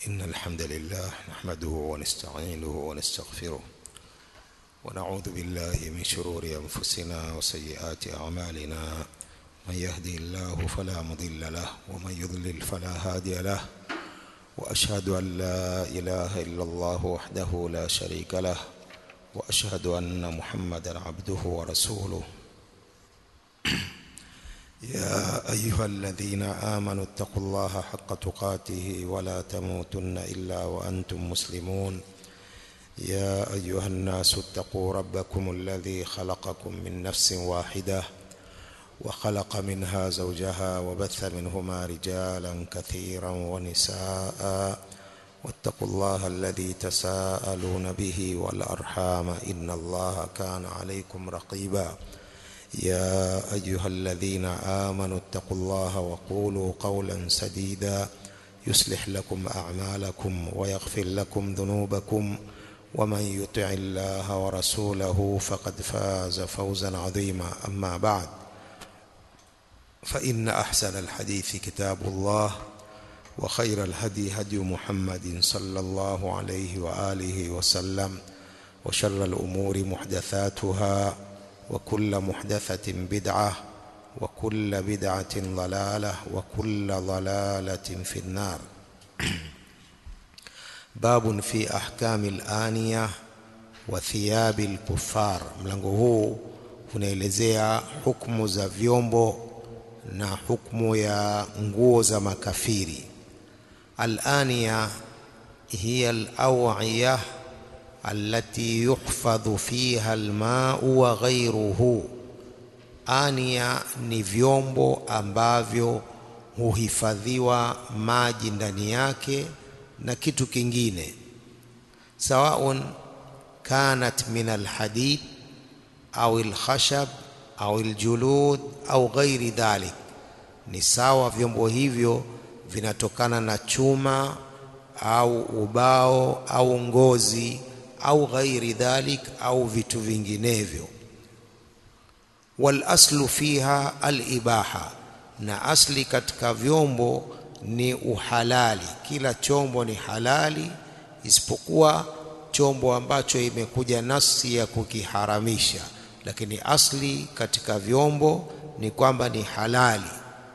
إن الحمد لله نحمده ونستعينه ونستغفره ونعوذ بالله من شرور أنفسنا وسيئات أعمالنا من يهدي الله فلا مضل له ومن يضلل فلا هادي له وأشهد أن لا إله إلا الله وحده لا شريك له وأشهد أن محمدا عبده ورسوله يا أيها الذين آمنوا اتقوا الله حق تقاته ولا تموتن إلا وأنتم مسلمون يا أيها الناس اتقوا ربكم الذي خلقكم من نفس واحدة وخلق منها زوجها وبث منهما رجالا كثيرا ونساء واتقوا الله الذي تساءلون به والأرحام إن الله كان عليكم رقيبا يا أيها الذين آمنوا اتقوا الله وقولوا قولا سديدا يصلح لكم أعمالكم ويغفر لكم ذنوبكم ومن يطع الله ورسوله فقد فاز فوزا عظيما أما بعد فإن أحسن الحديث كتاب الله وخير الهدي هدي محمد صلى الله عليه وآله وسلم وشر الأمور محدثاتها وكل محدثة بدعة وكل بدعة ضلالة وكل ضلالة في النار باب في أحكام الآنية وثياب الكفار mlango huu unaelezea hukumu za vyombo na hukumu ya nguo za makafiri الآنية هي الأوعية التي يحفظ فيها الماء وغيره ania ni vyombo ambavyo huhifadhiwa maji ndani yake na kitu kingine sawaun kanat min alhadid au alkhashab au aljulud au ghairi dhalik ni sawa vyombo hivyo vinatokana na chuma au ubao au ngozi au ghairi dhalik au vitu vinginevyo wal aslu fiha al ibaha na asli katika vyombo ni uhalali kila chombo ni halali isipokuwa chombo ambacho imekuja nasi ya kukiharamisha lakini asli katika vyombo ni kwamba ni halali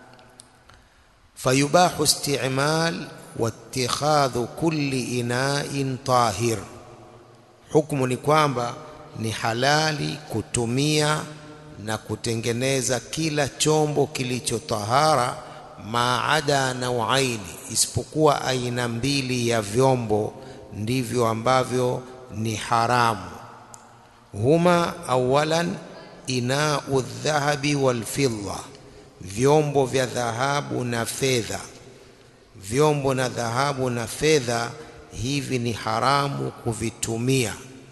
fayubahu isti'mal wattikhadhu kulli ina'in tahir hukumu ni kwamba ni halali kutumia na kutengeneza kila chombo kilichotahara maada nauaini isipokuwa aina mbili ya vyombo ndivyo ambavyo ni haramu huma awalan inau dhahabi walfidda vyombo vya dhahabu na fedha vyombo na dhahabu na fedha hivi ni haramu kuvitumia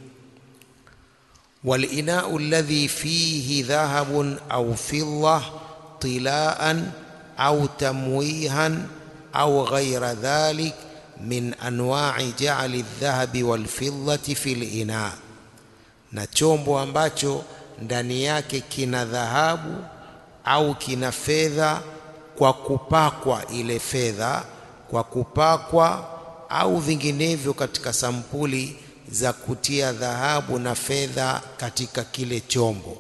walinau alladhi fihi dhahabun au fidda tilaan au tamwihan au ghaira dhalik min anwa'i ja'li aldhahabi walfiddati fil ina na chombo ambacho ndani yake kina dhahabu au kina fedha kwa kupakwa ile fedha kwa kupakwa au vinginevyo katika sampuli za kutia dhahabu na fedha katika kile chombo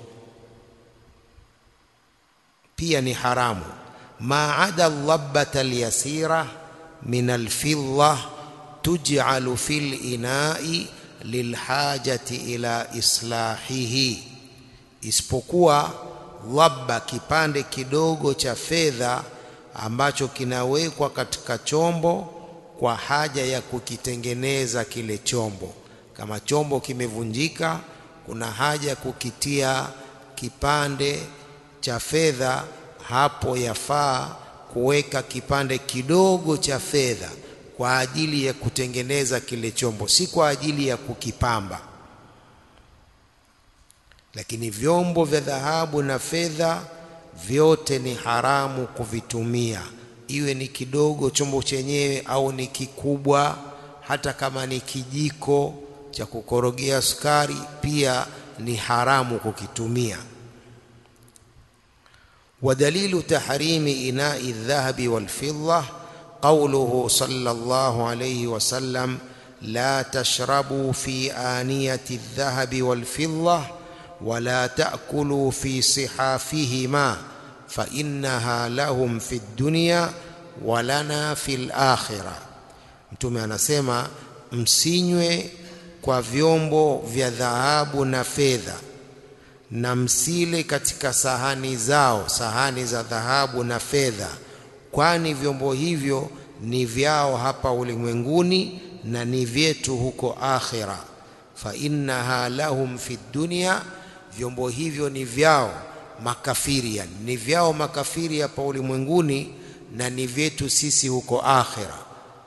pia ni haramu maada dhabbata alyasira min alfidda tuj'alu fil ina'i lilhajati ila islahihi isipokuwa dhabba kipande kidogo cha fedha ambacho kinawekwa katika chombo kwa haja ya kukitengeneza kile chombo kama chombo kimevunjika kuna haja ya kukitia kipande cha fedha hapo yafaa kuweka kipande kidogo cha fedha kwa ajili ya kutengeneza kile chombo si kwa ajili ya kukipamba lakini vyombo vya dhahabu na fedha vyote ni haramu kuvitumia iwe ni kidogo chombo chenyewe au ni kikubwa hata kama ni kijiko cha kukorogea sukari pia ni haramu kukitumia ودليل تحريم إناء الذهب والفضة وقوله صلى الله عليه وسلم لا تشربوا في آنية الذهب والفضة ولا تأكلوا في صحافهما فإنها لهم في الدنيا ولنا في الآخرة mtume anasema msinywe kwa vyombo vya dhahabu na fedha na msile katika sahani zao sahani za dhahabu na fedha kwani vyombo hivyo ni vyao hapa ulimwenguni na ni vyetu huko akhira fa innaha lahum fi dunya vyombo hivyo ni vyao makafiri yani ni vyao makafiri hapa ulimwenguni na ni vyetu sisi huko akhira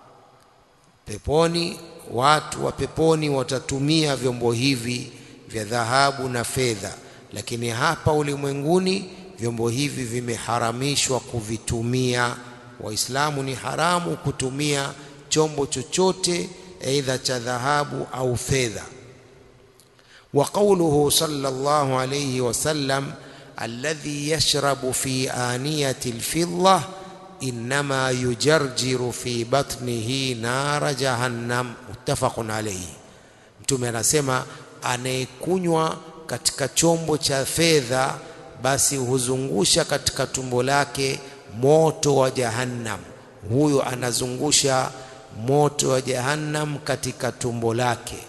peponi watu wa peponi watatumia vyombo hivi vya dhahabu na fedha lakini hapa ulimwenguni vyombo hivi vimeharamishwa kuvitumia waislamu ni haramu kutumia chombo chochote aidha cha dhahabu au fedha wa qawluhu sallallahu alayhi wasallam alladhi yashrabu fi aniyati alfidda inma yujarjiru fi batnihi nara jahannam muttafaqun alayhi mtume anasema anayekunywa katika chombo cha fedha basi huzungusha katika tumbo lake moto wa jahannam huyo anazungusha moto wa jahannam katika tumbo lake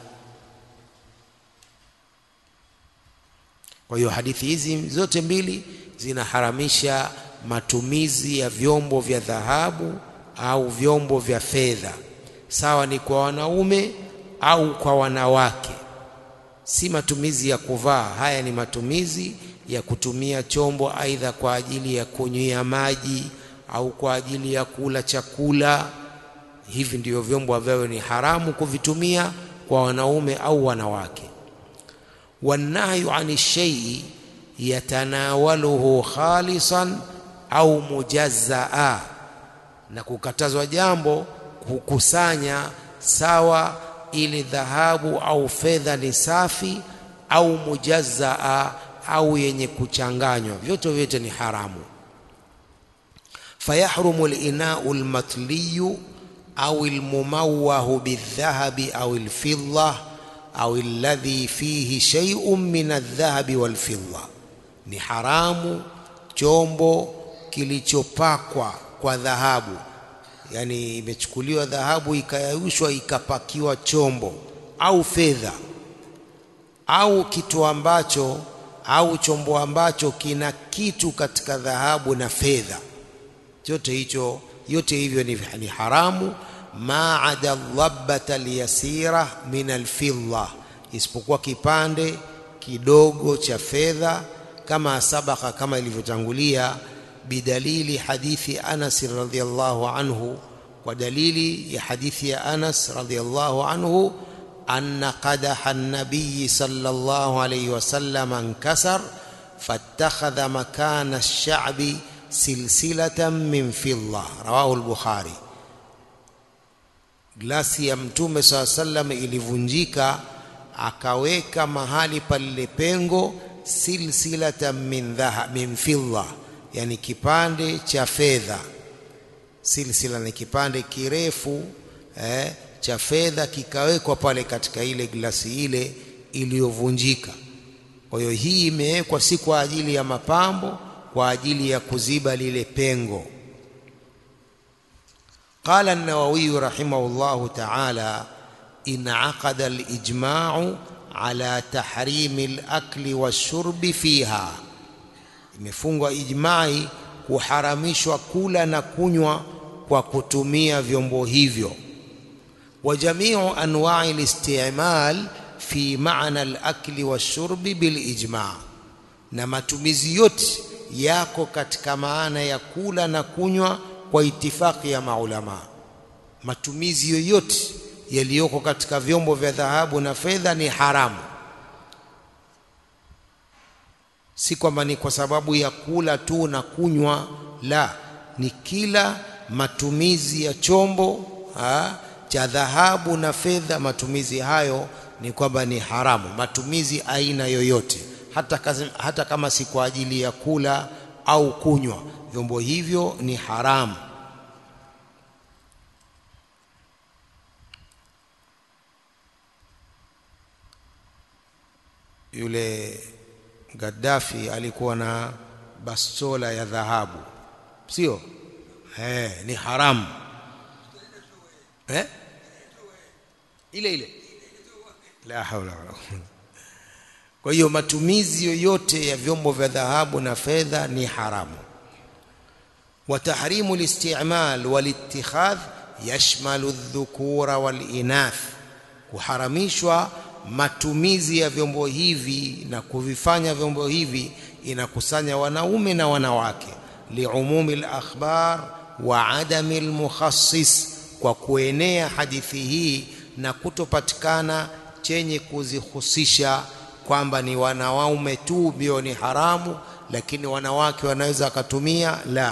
kwa hiyo hadithi hizi zote mbili zinaharamisha matumizi ya vyombo vya dhahabu au vyombo vya fedha sawa ni kwa wanaume au kwa wanawake si matumizi ya kuvaa haya ni matumizi ya kutumia chombo aidha kwa ajili ya kunywia maji au kwa ajili ya kula chakula hivi ndivyo vyombo ambavyo ni haramu kuvitumia kwa wanaume au wanawake wanahyu ani shay'i yatanawaluhu khalisan au mujazzaa na kukatazwa jambo kukusanya sawa ili dhahabu au fedha ni safi au mujazzaa au yenye kuchanganywa vyote vyote ni haramu fayahrumu al-ina'u al-matliyu au al-mumawwahu bidh-dhahabi au al-fidda au alladhi fihi shay'un min adh-dhahabi wal-fidda ni haramu chombo kilichopakwa kwa dhahabu yani imechukuliwa dhahabu ikayayushwa ikapakiwa chombo au fedha au kitu ambacho au chombo ambacho kina kitu katika dhahabu na fedha chote hicho yote hivyo ni, ni haramu maada dhabbata alyasira min alfidda isipokuwa kipande kidogo cha fedha kama sabaka kama ilivyotangulia bidalili hadithi Anas radhiyallahu anhu kwa dalili ya hadithi ya Anas radhiyallahu anhu anna qadaha an-nabiy sallallahu alayhi wasallam ankasar fattakhadha makana ash-sha'bi silsilatan min fidda rawahu al-bukhari glasi ya mtume saa sallam ilivunjika akaweka mahali palile pengo silsilatan min dhaha min fidda yani kipande cha fedha silsila ni kipande kirefu eh, cha fedha kikawekwa pale katika ile glasi ile iliyovunjika kwa hiyo hii imewekwa si kwa ajili ya mapambo kwa ajili ya kuziba lile pengo قال النووي رحمه الله تعالى انعقد الإجماع على تحريم الأكل والشرب فيها imefungwa ijmai kuharamishwa kula na kunywa kwa kutumia vyombo hivyo wa jamiu anwa'i al-isti'mal fi ma'na al-akli wash-shurbi bil ijma' na matumizi yote yako katika maana ya kula na kunywa kwa itifaki ya maulama matumizi yoyote yaliyoko katika vyombo vya dhahabu na fedha ni haramu si kwamba ni kwa sababu ya kula tu na kunywa la ni kila matumizi ya chombo ha, cha dhahabu na fedha matumizi hayo ni kwamba ni haramu matumizi aina yoyote hata, kazi, hata kama si kwa ajili ya kula au kunywa vyombo hivyo ni haramu yule Gaddafi alikuwa na bastola ya dhahabu sio eh ni haramu eh ile ile la haula wala kwa hiyo matumizi yoyote ya vyombo vya dhahabu na fedha ni haramu وتحريم الاستعمال والاتخاذ يشمل الذكور والإناث kuharamishwa matumizi ya vyombo hivi na kuvifanya vyombo hivi inakusanya wanaume na wanawake liumumi al-akhbar wa adami al-mukhassis kwa kuenea hadithi hii na kutopatikana chenye kuzihusisha kwamba ni wanaume tu ndio ni haramu lakini wanawake wanaweza wakatumia la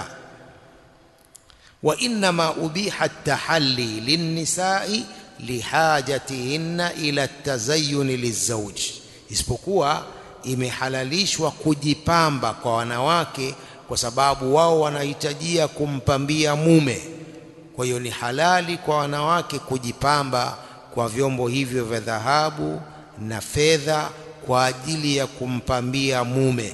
وإنما أبيح التحلي للنساء لحاجتهن إلى التزين للزوج isipokuwa imehalalishwa kujipamba kwa wanawake kwa sababu wao wanahitajia kumpambia mume kwa hiyo ni halali kwa wanawake kujipamba kwa vyombo hivyo vya dhahabu na fedha kwa ajili ya kumpambia mume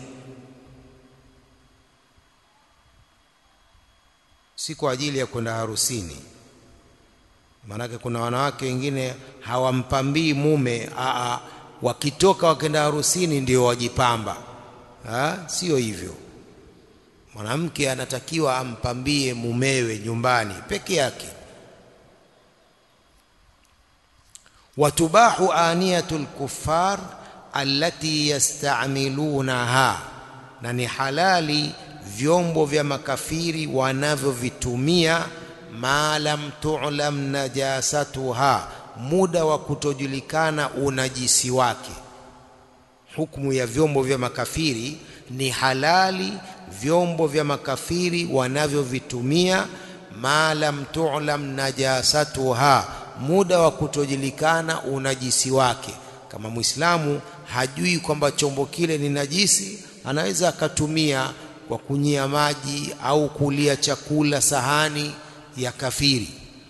si kwa ajili ya kwenda harusini maanake kuna wanawake wengine hawampambii mume aa wakitoka wakenda harusini ndio wajipamba ha? sio hivyo mwanamke anatakiwa ampambie mumewe nyumbani peke yake watubahu aniyatu lkuffar allati yastamilunaha na ni halali vyombo vya makafiri wanavyovitumia ma lam tu'lam najasatuha muda wa kutojulikana unajisi wake hukumu ya vyombo vya makafiri ni halali vyombo vya makafiri wanavyovitumia ma lam tu'lam najasatuha muda wa kutojulikana unajisi wake kama muislamu hajui kwamba chombo kile ni najisi anaweza akatumia kwa kunyia maji au kulia chakula sahani ya kafiri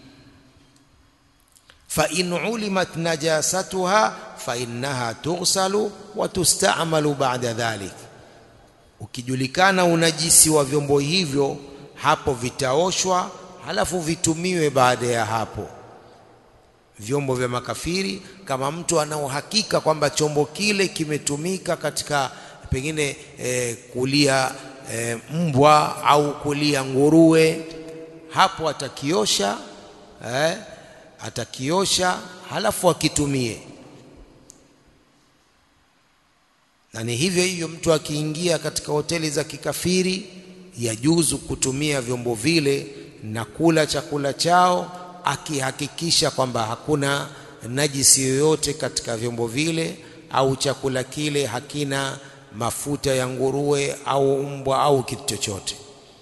fa in ulimat najasatuha fa innaha tughsalu wa tustamalu ba'da dhalik ukijulikana unajisi wa vyombo hivyo hapo vitaoshwa halafu vitumiwe baada ya hapo vyombo vya makafiri kama mtu ana uhakika kwamba chombo kile kimetumika katika pengine eh, kulia e, mbwa au kulia nguruwe hapo atakiosha eh, atakiosha halafu akitumie na ni hivyo hivyo mtu akiingia katika hoteli za kikafiri yajuzu kutumia vyombo vile na kula chakula chao akihakikisha kwamba hakuna najisi yoyote katika vyombo vile au chakula kile hakina mafuta ya nguruwe au mbwa au kitu chochote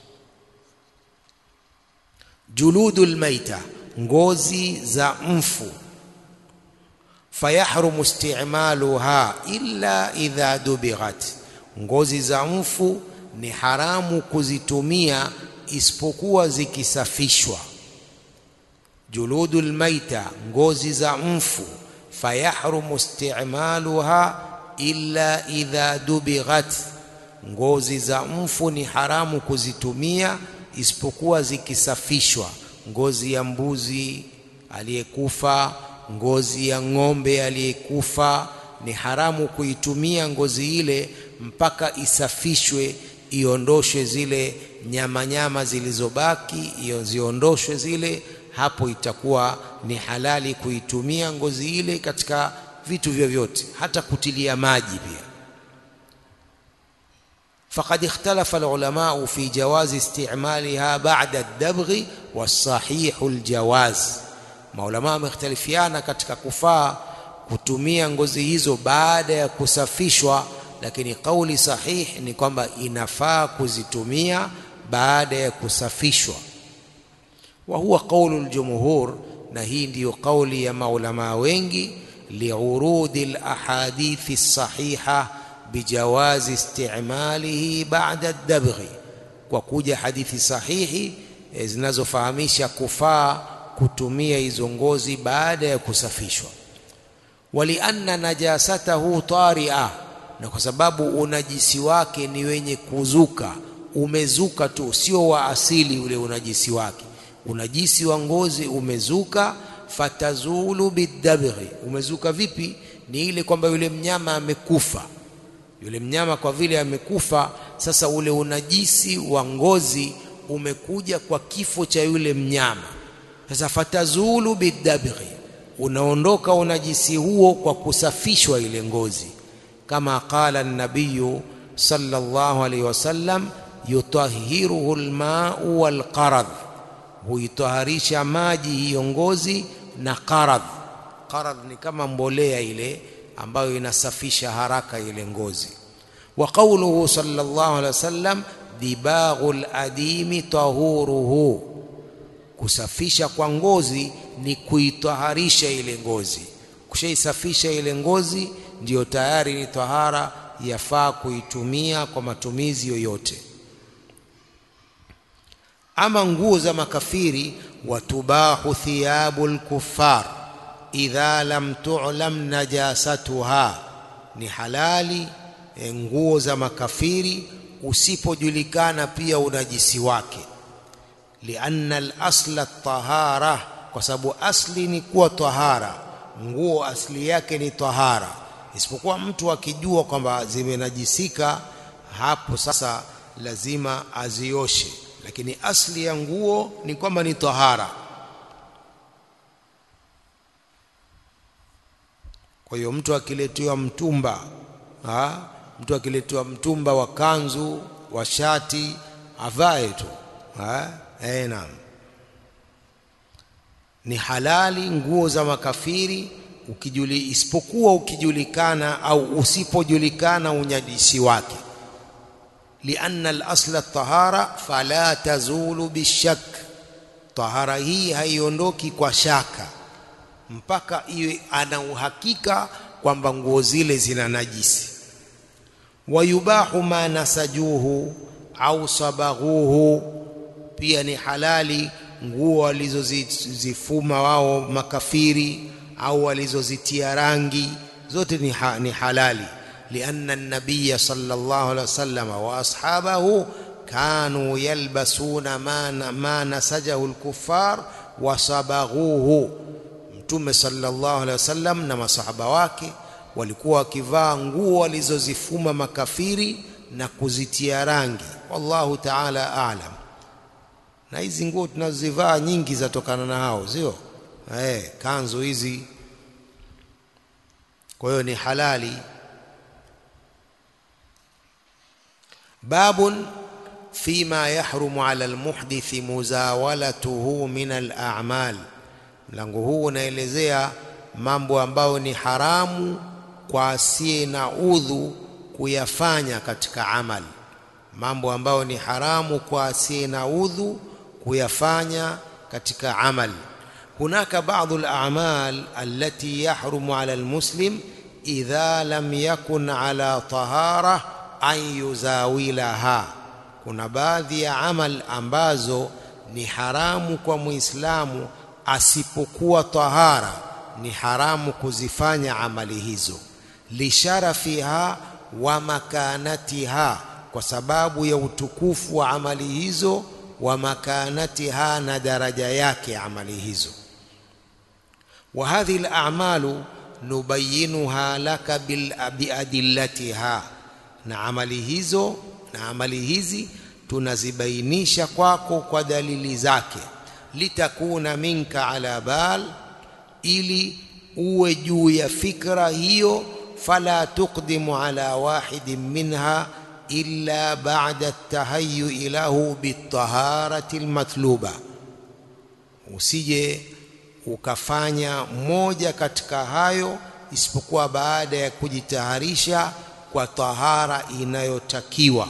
juludul maita ngozi za mfu fayahrumu isti'maluha illa idha dubighat ngozi za mfu ni haramu kuzitumia isipokuwa zikisafishwa juludul maita ngozi za mfu fayahrumu isti'maluha illa idha dubighat ngozi za mfu ni haramu kuzitumia isipokuwa zikisafishwa ngozi ya mbuzi aliyekufa ngozi ya ng'ombe aliyekufa ni haramu kuitumia ngozi ile mpaka isafishwe iondoshwe zile nyama nyama zilizobaki iyo ziondoshwe zile hapo itakuwa ni halali kuitumia ngozi ile katika vitu vyovyote hata kutilia maji pia فقد اختلف العلماء في جواز استعمالها بعد الدبغ والصحيح الجواز maulama wamekhtalifiana katika kufaa kutumia ngozi hizo baada ya kusafishwa lakini kauli sahih ni kwamba inafaa kuzitumia baada ya kusafishwa wa huwa qaulu aljumhur na hii ndiyo kauli ya maulama wengi liurudi alahadithi sahiha bijawazi istimalihi ba'da ad-dabghi kwa kuja hadithi sahihi zinazofahamisha kufaa kutumia hizo ngozi baada ya kusafishwa walianna najasatahu tari'a na kwa sababu unajisi wake ni wenye kuzuka umezuka tu sio wa asili ule unajisi wake unajisi wa ngozi umezuka fatazulu bidabghi umezuka vipi ni ile kwamba yule mnyama amekufa yule mnyama kwa vile amekufa sasa ule unajisi wa ngozi umekuja kwa kifo cha yule mnyama sasa fatazulu bidabghi unaondoka unajisi huo kwa kusafishwa ile ngozi kama qala an-nabiy sallallahu alayhi wasallam yutahhiruhu al-ma'u wal-qarad huitaharisha maji hiyo ngozi na qarad qarad ni kama mbolea ile ambayo inasafisha haraka ile ngozi wa qawluhu sallallahu alayhi wasallam dibaghul adimi tahuruhu kusafisha kwa ngozi ni kuitaharisha ile ngozi kushaisafisha ile ngozi ndiyo tayari ni tahara yafaa kuitumia kwa matumizi yoyote ama nguo za makafiri watubahu thiyabul kuffar idha lam tu'lam najasatuha ni halali nguo za makafiri usipojulikana pia unajisi wake lianna al-asla tahara kwa sababu asli ni kuwa tahara nguo asli yake ni tahara isipokuwa mtu akijua kwamba zimenajisika hapo sasa lazima azioshe lakini asli ya nguo ni kwamba ni tahara kwa hiyo mtu akiletewa mtumba ha? mtu akiletewa mtumba wa kanzu wa shati avae tu eh naam ni halali nguo za makafiri ukijuli isipokuwa ukijulikana au usipojulikana unyadisi wake lianna al-asla at-tahara fala tazulu bishak tahara hii haiondoki kwa shaka mpaka iwe ana uhakika kwamba nguo zile zina najisi wayubahu ma nasajuhu au sabaghuhu pia ni halali nguo walizozifuma wao makafiri au walizozitia rangi zote ni, ha, ni halali lianna an-nabiy sallallahu alaihi wasallam wa ashabahu kanu yalbasuna ma, ma nasajahu al-kuffar wa sabaghuhu mtume sallallahu alaihi wasallam na masahaba wake walikuwa wakivaa nguo walizozifuma makafiri na kuzitia rangi wallahu ta'ala a'lam na hizi nguo tunazozivaa nyingi zatokana na hao sio eh kanzu hizi kwa hiyo ni halali babun fima yahrumu ala almuhdithi muzawalatuhu min al'amal mlango huu unaelezea mambo ambayo ni haramu kwa asiye na udhu kuyafanya katika amali mambo ambayo ni haramu kwa asiye na udhu kuyafanya katika amali hunaka baadhi al-a'mal allati yahrumu 'ala al-muslim idha lam yakun 'ala tahara an yuzawilaha kuna baadhi ya amal ambazo ni haramu kwa muislamu asipokuwa tahara ni haramu kuzifanya amali hizo lisharafiha wa makanatiha kwa sababu ya utukufu wa amali hizo wa makanatiha na daraja yake amali hizo wa hadhihi al-a'malu nubayyinuha laka bil biadillatiha na amali hizo na amali hizi tunazibainisha kwako kwa dalili zake litakuna minka ala bal ili uwe juu ya fikra hiyo fala tuqdimu ala wahidin minha illa ba'da at-tahayyu lahu bit-taharati al-matluba usije ukafanya moja katika hayo isipokuwa baada ya kujitaharisha kwa tahara inayotakiwa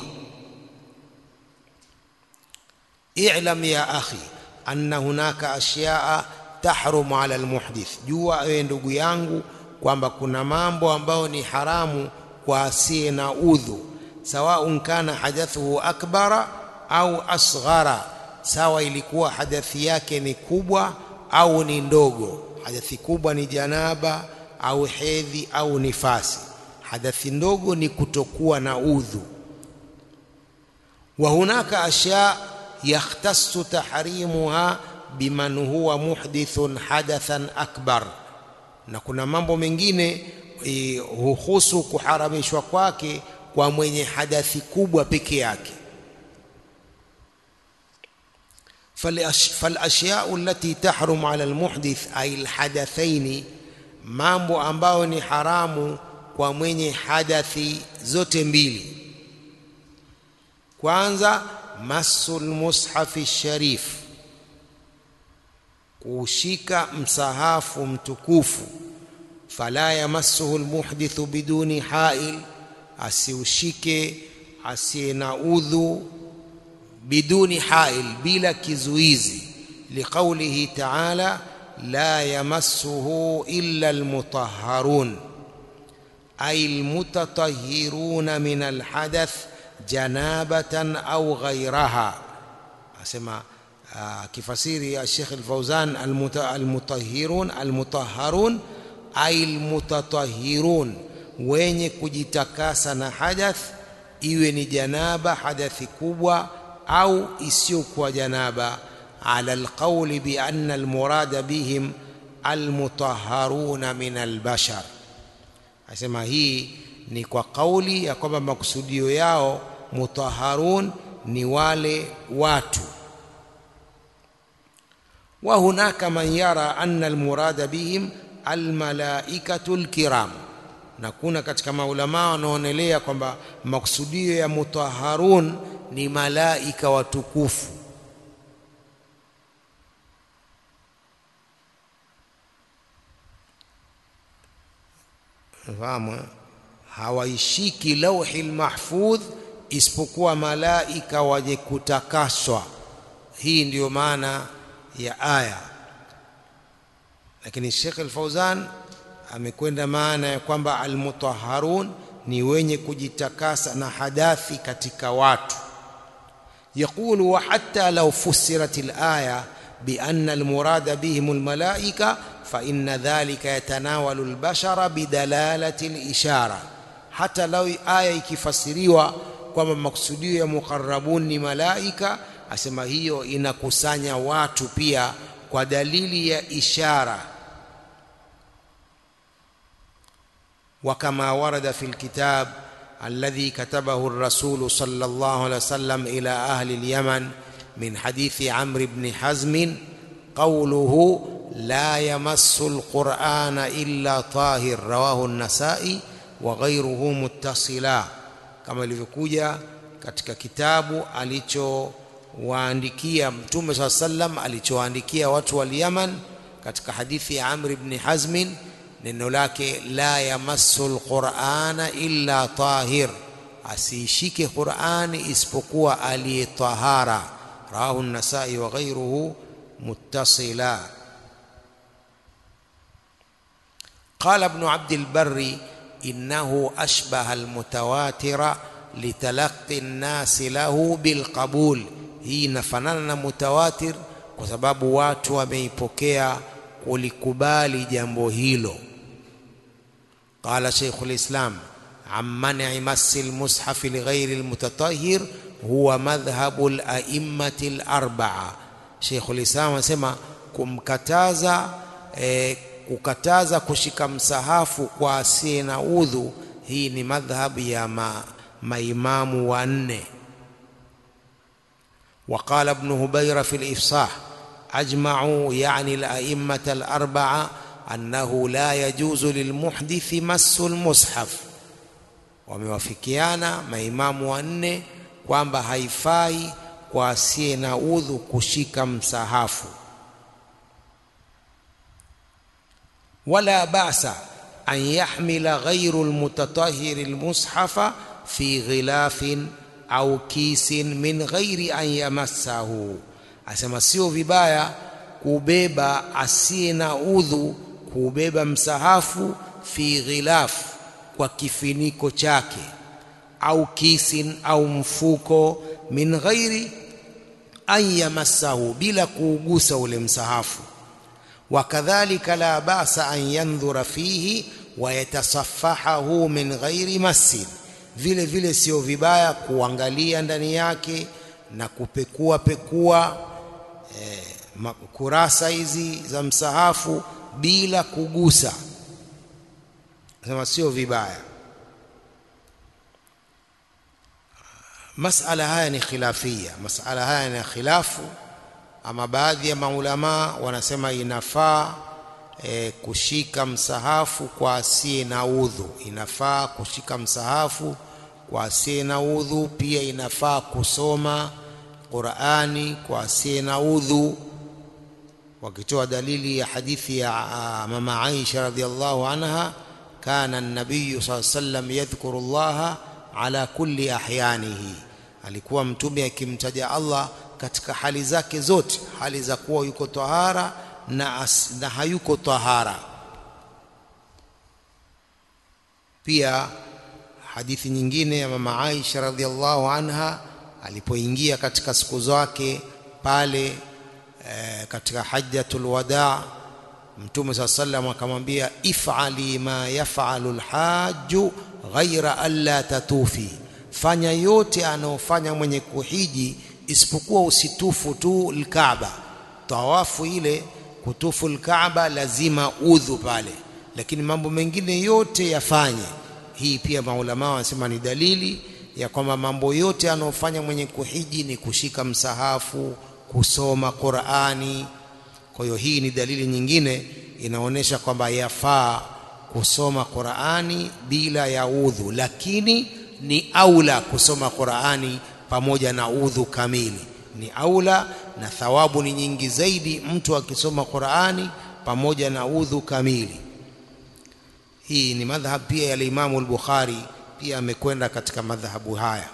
i'lam ya akhi anna hunaka ashya'a tahrumu ala almuhdith jua ewe ndugu yangu kwamba kuna mambo ambayo ni haramu kwa asiye na udhu sawaun kana hadathuhu akbara au asghara sawa ilikuwa hadathi yake ni kubwa au ni ndogo hadathi kubwa ni janaba au hedhi au nifasi hadathi ndogo ni kutokuwa na udhu wa hunaka ashya yakhtassu tahrimuha biman huwa muhdithun hadathan akbar na kuna mambo mengine e, huhusu kuharamishwa kwake kwa mwenye hadathi kubwa peke yake فالاشياء التي تحرم على المحدث اي الحدثين mambo ambayo ni haramu kwa mwenye hadathi zote mbili kwanza masul mushafi sharif kushika msahafu mtukufu fala yamassuhu almuhdithu biduni hail asiushike asiye na udhu biduni hail bila kizuizi liqaulihi ta'ala la yamassuhu illa almutahharun ay almutatahhiruna min alhadath janabatan au ghairaha asema kifasiri ya Sheikh Al-Fauzan almutahhirun almutahharun ay almutatahhirun wenye kujitakasa na hadath iwe ni janaba hadathi kubwa au isiyokuwa janaba ala alqawli bi anna almurada bihim almutahharuna min albashar asema hii ni kwa kauli ya kwamba makusudio yao mutahharun ni wale watu wa hunaka man yara anna almurada bihim almalaikatu alkiram na kuna katika maulama wanaonelea kwamba makusudio ya mutahharun ni malaika watukufu fahamu hawaishiki lauhi mahfudh isipokuwa malaika wenye kutakaswa hii ndiyo maana ya aya lakini Sheikh Al-Fauzan amekwenda maana ya kwamba almutahharun ni wenye kujitakasa na hadathi katika watu يقول وحتى لو فسرت الآية بأن المراد بهم الملائكة فإن ذلك يتناول البشر بدلالة الإشارة حتى لو آية ikifasiriwa kwamba maksudio ya muqarrabun ni malaika asema hiyo inakusanya watu pia kwa dalili ya ishara وكما ورد في الكتاب الذي كتبه الرسول صلى الله عليه وسلم إلى أهل اليمن من حديث عمرو بن حزم قوله لا يمس القرآن إلا طاهر رواه النسائي وغيره متصلا كما ilivyokuja katika kitabu alichowaandikia mtume saa sallam alichowaandikia watu wa Yaman katika hadithi ya Amr ibn Hazmin neno lake la yamassu alqur'ana illa tahir asiishike qur'ani isipokuwa aliyetahara rawahu an-nasai wa ghayruhu muttasila قال ابن عبد البر إنه أشبه المتواتر لتلقي الناس له بالقبول hii inafanana na mutawatir kwa sababu watu wameipokea kulikubali jambo hilo قال شيخ الإسلام عن منع مس المصحف لغير المتطهر هو مذهب الأئمة الأربعة شيخ الإسلام anasema kumkataza eh, kukataza kushika msahafu kwa asiye na udhu hii ni madhhab ya ma, maimamu wanne وقال ابن هبيرة في الإفصاح أجمعوا يعني الأئمة الأربعة أنه لا يجوز للمحدث مس المصحف wamewafikiana maimamu wanne kwamba haifai kwa asiye na udhu kushika msahafu wala basa an yahmila ghairu lmutatahiri lmushafa fi ghilafin au kisin min ghairi an yamassahu asema sio vibaya kubeba asiye na udhu kubeba msahafu fi ghilaf kwa kifiniko chake au kisin au mfuko min ghairi an yamassahu bila kuugusa ule msahafu wakadhalika la basa an yandhura fihi wayatasaffahahu min ghairi massin vile vile sio vibaya kuangalia ndani yake na kupekua pekua eh, kurasa hizi za msahafu bila kugusa sema sio vibaya masala haya ni khilafia masala haya ni khilafu ama baadhi ya maulamaa wanasema inafaa e, kushika msahafu kwa asiye na udhu inafaa kushika msahafu kwa asiye na udhu pia inafaa kusoma Qur'ani kwa asiye na udhu wakitoa dalili ya hadithi ya mama Aisha radhiallahu anha kana an-nabiy sallallahu alayhi wasallam yadhkuru Allah ala kulli ahyanihi alikuwa mtume akimtaja Allah katika hali zake zote hali za kuwa yuko tahara na, as, na hayuko tahara pia hadithi nyingine ya mama Aisha radhiallahu anha alipoingia katika siku zake pale e, katika hajjatul wadaa mtume saa sallam akamwambia if'ali ma yaf'alu alhaju ghaira alla tatufi fanya yote anayofanya mwenye kuhiji isipokuwa usitufu tu alkaaba tawafu ile kutufu alkaaba lazima udhu pale lakini mambo mengine yote yafanye hii pia maulama wanasema ni dalili ya kwamba mambo yote anayofanya mwenye kuhiji ni kushika msahafu kusoma Qur'ani kwa hiyo hii ni dalili nyingine inaonyesha kwamba yafaa kusoma Qur'ani bila ya udhu lakini ni aula kusoma Qur'ani pamoja na udhu kamili ni aula na thawabu ni nyingi zaidi mtu akisoma Qur'ani pamoja na udhu kamili hii ni madhhab pia ya Imamu al-Bukhari pia amekwenda katika madhahabu haya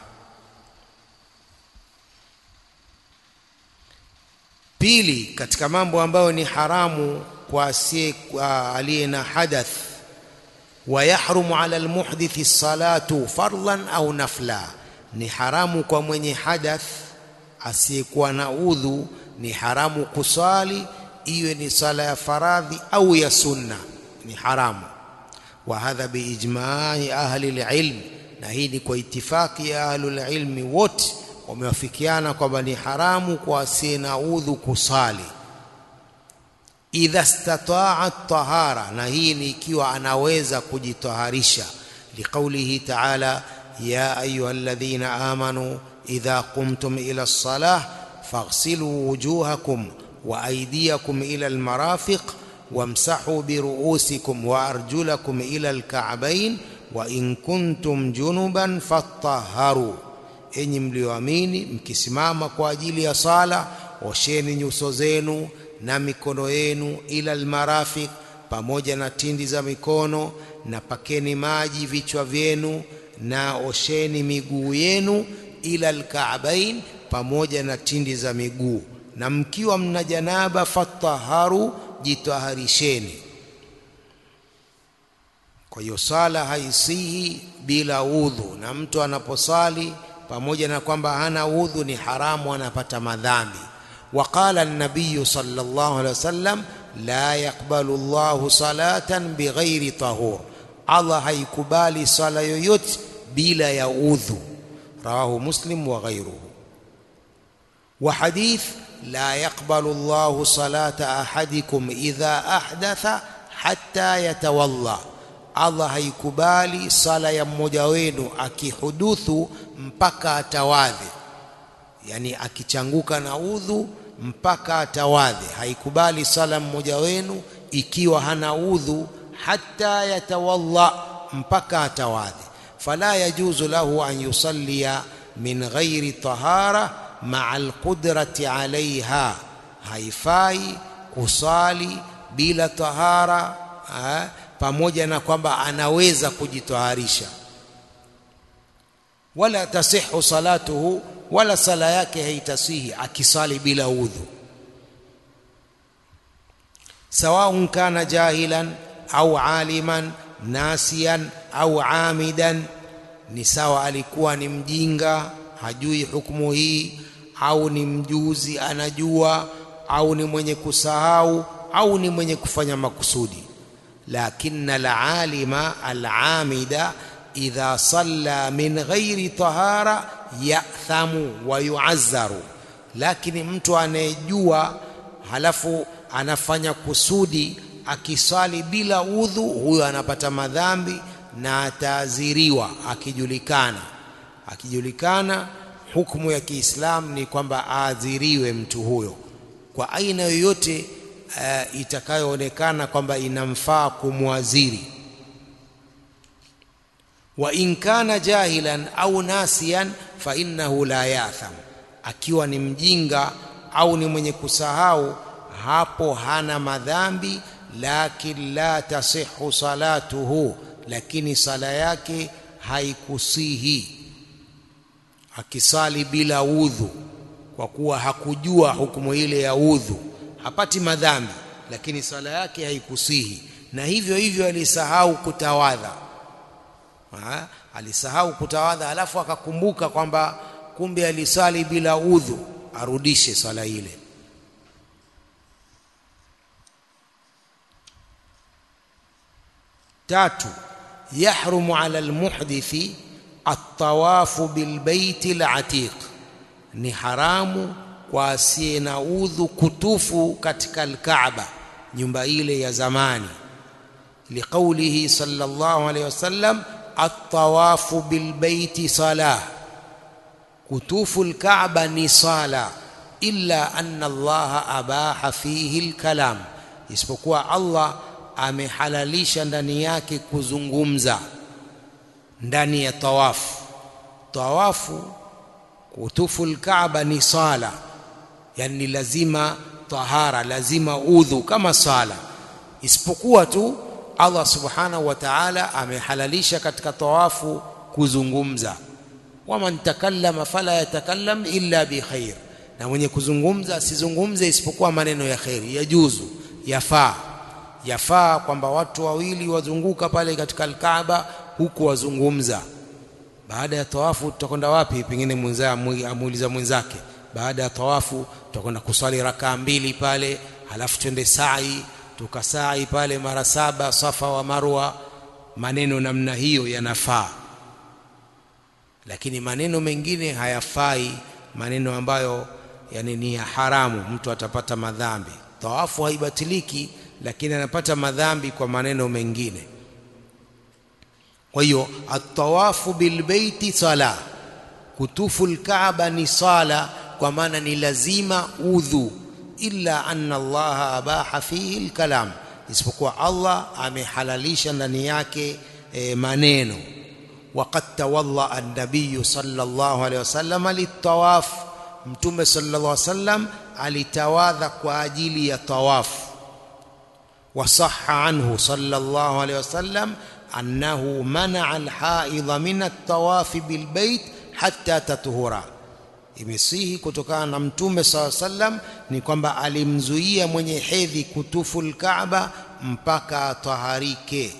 pili katika mambo ambayo ni haramu kwa asiye aliye na hadath ويحرم على المحدث الصلاة فرضا أو نفلا ni haramu kwa mwenye hadath asiyekuwa na udhu ni haramu kuswali iwe ni sala ya faradhi au ya sunna ni haramu wa hadha biijma'i ahli alilm na hii ni kwa itifaki ya ahli alilmi wote wamewafikiana kwamba ni haramu kwa asiye na udhu kusali idha stataa tahara na hii ni ikiwa anaweza kujitaharisha liqaulihi ta'ala ya ayyuhalladhina amanu idha qumtum ila as-salah faghsilu wujuhakum wa aydiyakum ila al-marafiq wamsahu biruusikum wa arjulakum ila al-ka'bayn wa in kuntum junuban fatahharu enyi mlioamini mkisimama kwa ajili ya sala osheni nyuso zenu na mikono yenu ila almarafiq pamoja na tindi za mikono na pakeni maji vichwa vyenu na osheni miguu yenu ila alka'bain pamoja na tindi za miguu na mkiwa mna janaba fataharu jitaharisheni kwa hiyo sala haisihi bila udhu na mtu anaposali pamoja na kwamba hana udhu ni haramu anapata madhambi وقال النبي صلى الله عليه وسلم لا يقبل الله صلاة بغير طهور الله haikubali sala yoyote bila ya udhu رواه مسلم وغيره وحديث لا يقبل الله صلاة أحدكم إذا أحدث حتى يتوضأ Allah haikubali sala ya mmoja wenu akihuduthu mpaka atawadhi yani akichanguka na udhu mpaka atawadhi haikubali sala mmoja wenu ikiwa hana udhu hata yatawalla mpaka atawadhi fala yajuzu lahu an yusallia min ghairi tahara maa alqudrati alaiha haifai kusali bila tahara ha? pamoja na kwamba anaweza kujitaharisha wala tasihu salatuhu wala sala yake haitasihi akisali bila udhu sawaun kana jahilan au aliman nasiyan au amidan ni sawa alikuwa ni mjinga hajui hukumu hii au ni mjuzi anajua au ni mwenye kusahau au ni mwenye kufanya makusudi lakini alalima alamida idha salla min ghairi tahara yathamu wa yuazzaru lakini mtu anayejua halafu anafanya kusudi akisali bila udhu huyo anapata madhambi na ataadhiriwa akijulikana akijulikana hukumu ya Kiislamu ni kwamba aadhiriwe mtu huyo kwa aina yoyote uh, itakayoonekana kwamba inamfaa kumwadhiri wa in kana jahilan au nasiyan fa innahu la yatham akiwa ni mjinga au ni mwenye kusahau hapo hana madhambi lakin la tasihu salatuhu lakini sala yake haikusihi akisali bila udhu kwa kuwa hakujua hukumu ile ya udhu hapati madhambi lakini sala yake haikusihi na hivyo hivyo alisahau kutawadha ha? alisahau kutawadha alafu akakumbuka kwamba kumbe alisali bila udhu arudishe sala ile tatu yahrumu ala almuhdithi at-tawafu bilbaiti al-atiq ni haramu kwa asiye na udhu kutufu katika al-Kaaba nyumba ile ya zamani liqaulihi sallallahu alayhi wasallam at-tawafu bilbaiti salah kutufu al-Kaaba ni sala illa anna Allah abaha fihi al-kalam isipokuwa Allah amehalalisha ndani yake kuzungumza ndani ya tawafu tawafu kutufu al-Kaaba ni sala yani lazima tahara lazima udhu kama sala isipokuwa tu Allah subhanahu wa ta'ala amehalalisha katika tawafu kuzungumza waman takallama fala yatakallam illa bi khair na mwenye kuzungumza asizungumze isipokuwa maneno ya khairi yajuzu yafaa yafaa kwamba watu wawili wazunguka pale katika al-Kaaba huku wazungumza baada ya tawafu tutakwenda wapi pengine mwenzao amuuliza mwenzake baada ya tawafu tutakwenda kuswali rakaa mbili pale halafu twende sa'i tukasai pale mara saba safa wa marwa maneno namna hiyo yanafaa lakini maneno mengine hayafai maneno ambayo yani ni ya haramu mtu atapata madhambi tawafu haibatiliki lakini anapata madhambi kwa maneno mengine kwa hiyo at-tawafu bilbaiti sala kutufu al-Kaaba ni sala kwa maana ni lazima udhu illa anna Allah abaha fihi al-kalam isipokuwa Allah amehalalisha ndani yake e, maneno وقد تولى النبي صلى الله عليه وسلم للطواف mtume sallallahu alaihi wasallam alitawadha kwa ajili ya tawaf وصح عنه صلى الله عليه وسلم أنه منع الحائض من الطواف بالبيت حتى تطهر imesihi kutokana na mtume saw sallam ni kwamba alimzuia mwenye hedhi kutufu alkaaba mpaka taharike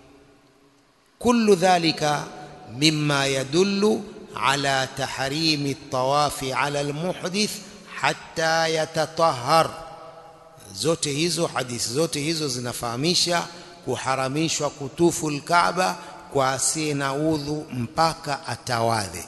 kullu dhalika mimma yadullu ala tahrimi at-tawafi ala al-muhdith hatta yatatahhar zote hizo hadithi zote hizo zinafahamisha kuharamishwa kutufu alkaaba kwa asiye na udhu mpaka atawadhe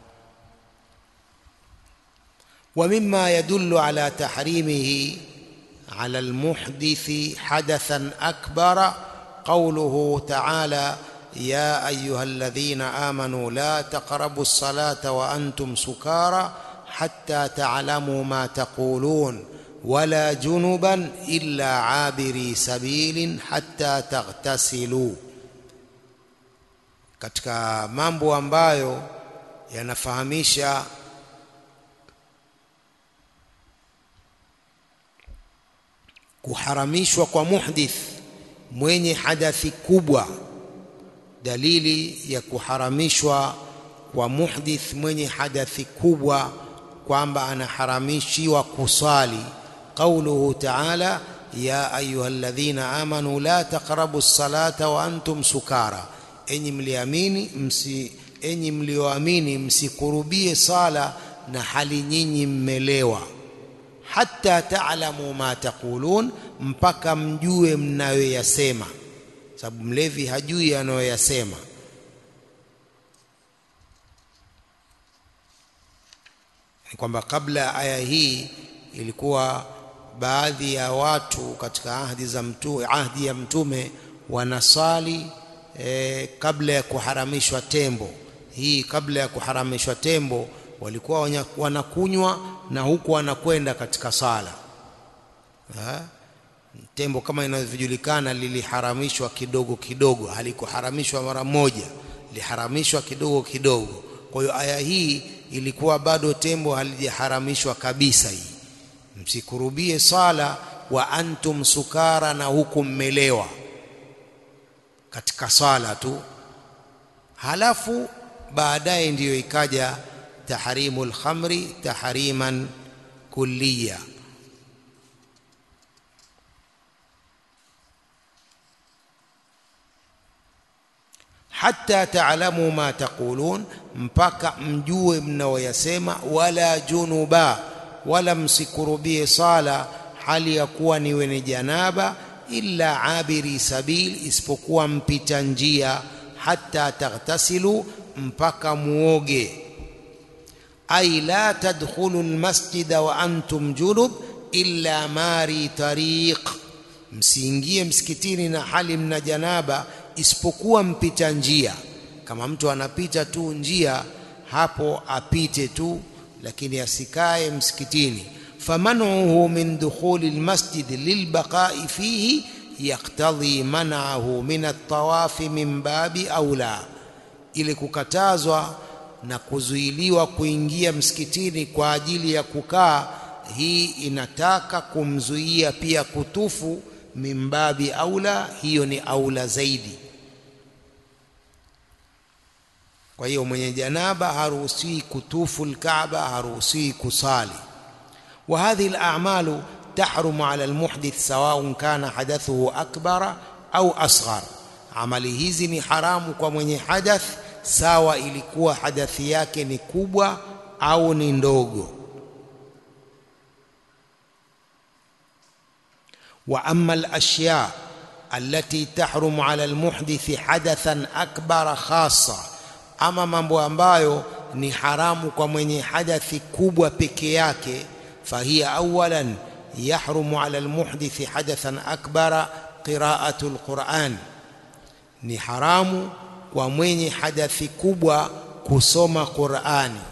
ومما يدل على تحريمه على المحدث حدثا أكبر قوله تعالى يا أيها الذين آمنوا لا تقربوا الصلاة وأنتم سكارى حتى تعلموا ما تقولون ولا جنبا إلا عابري سبيل حتى تغتسلوا katika mambo ambayo yanafahamisha kuharamishwa kwa muhdith mwenye hadathi kubwa dalili ya kuharamishwa kwa muhdith mwenye hadathi kubwa kwamba anaharamishiwa kusali qauluhu ta'ala ya ayyuhalladhina amanu la taqrabu as-salata wa antum sukara enyi mliamini msi enyi mlioamini msikurubie sala na hali nyinyi mmelewa hatta ta'lamu ma taqulun mpaka mjue mnayoyasema sababu mlevi hajui anayoyasema ni kwamba kabla ya aya hii ilikuwa baadhi ya watu katika ahdi za mtume, ahdi ya mtume wanasali e, kabla ya kuharamishwa tembo. Hii kabla ya kuharamishwa tembo walikuwa wanya- wanakunywa na huku wanakwenda katika sala ha? Tembo kama inavyojulikana liliharamishwa kidogo kidogo, halikuharamishwa mara moja, liharamishwa kidogo kidogo. Kwa hiyo aya hii ilikuwa bado tembo halijaharamishwa kabisa. Hii msikurubie sala wa antum sukara, na huku mmelewa katika swala tu. Halafu baadaye ndiyo ikaja tahrimul khamri tahriman kulliya. hatta taalamu ma taqulun, mpaka mjue mnaoyasema. Wala junuba, wala msikurubie sala hali ya kuwa ni wenye janaba, illa abiri sabil, isipokuwa mpita njia. Hatta taghtasilu, mpaka muoge. Ay la tadkhulu almasjida wa antum junub illa mari tariq, msiingie msikitini na hali mna janaba isipokuwa mpita njia. Kama mtu anapita tu njia, hapo apite tu, lakini asikae msikitini. famanuhu min dukhuli almasjid lilbaqai fihi yaktadhi manahu min altawafi min babi aula, ili kukatazwa na kuzuiliwa kuingia msikitini kwa ajili ya kukaa, hii inataka kumzuia pia kutufu mimbabi aula, hiyo ni aula zaidi. Kwa hiyo mwenye janaba haruhusiwi kutufu Alkaaba, haruhusiwi kusali. Wa hadhihi alamalu tahrumu ala almuhdith sawaun kana hadathuhu akbara au asghar, amali hizi ni haramu kwa mwenye hadath, sawa ilikuwa hadathi yake ni kubwa au ni ndogo. wa amma alashya allati tahrumu ala almuhdithi hadathan akbara khassa, ama mambo ambayo ni haramu kwa mwenye hadathi kubwa peke yake, fahiya awalan yahrumu ala almuhdithi hadathan akbara qiraatu alquran, ni haramu kwa mwenye hadathi kubwa kusoma Qurani,